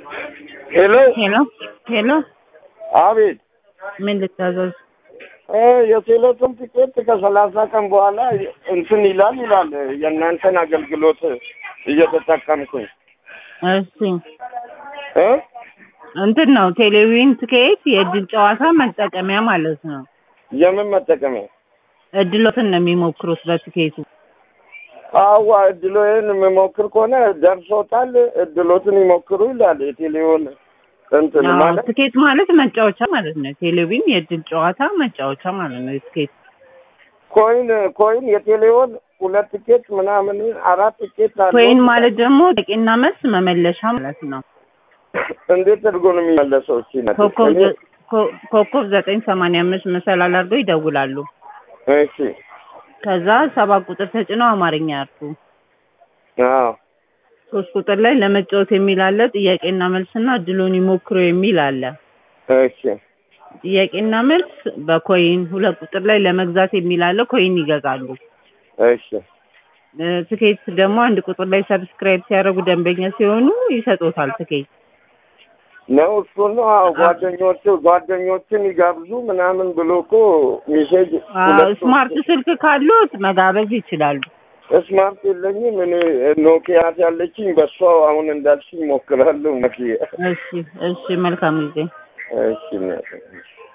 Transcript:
ሄሎ ሄሎ ሄሎ፣ አቤት ምን ልታዘዝ? እ የቴሌቶን ቲኬት ከሰላሳ ቀን በኋላ እንትን ይላል ይላል የእናንተን አገልግሎት እየተጠቀምኩኝ እሺ እ እንትን ነው ቴሌቪዥን ትኬት የእድል ጨዋታ መጠቀሚያ ማለት ነው። የምን መጠቀሚያ? እድሎትን ነው የሚሞክሩት በትኬቱ። አዋ እድሎዬን የምሞክር ከሆነ ደርሶታል። እድሎትን ይሞክሩ ይላል የቴሌውን እንትን አዎ፣ ማለት ትኬት ማለት መጫወቻ ማለት ነው። ቴሌቪዥን የእድል ጨዋታ መጫወቻ ማለት ነው። የትኬት ኮይን ኮይን የቴሌውን ሁለት ቲኬት ምናምን አራት ቲኬት አለ። ኮይን ማለት ደግሞ ጥያቄና መልስ መመለሻ ማለት ነው። እንዴት አድርጎ ነው የሚመለሰው? እስኪ ነገር ኮከብ እኔ- ዘ- ኮ- ኮከብ ዘጠኝ ሰማንያ አምስት መሰላል አድርገው ይደውላሉ። እሺ ከዛ ሰባት ቁጥር ተጭነው አማርኛ ያርፉ። አዎ ሶስት ቁጥር ላይ ለመጫወት የሚል አለ። ጥያቄና መልስና እድሉን ይሞክሩ የሚል አለ። እሺ ጥያቄና መልስ በኮይን ሁለት ቁጥር ላይ ለመግዛት የሚል አለ። ኮይን ይገዛሉ። እሺ እ፣ ትኬት ደግሞ አንድ ቁጥር ላይ ሰብስክራይብ ሲያደርጉ ደንበኛ ሲሆኑ ይሰጡታል ትኬት። ነው እሱ ነው። አዎ ጓደኞቹ ጓደኞችን ይጋብዙ ምናምን ብሎ እኮ ሜሴጅ አዎ፣ ሁለቱ- ስማርት ስልክ ካሉት መጋበዝ ይችላሉ። ስማርት የለኝም እኔ ኖኪያ ያለችኝ በሷ አሁን እንዳልሽኝ ሞክራለሁ። ነኪያ እሺ፣ እሺ፣ መልካም ጊዜ። እሺ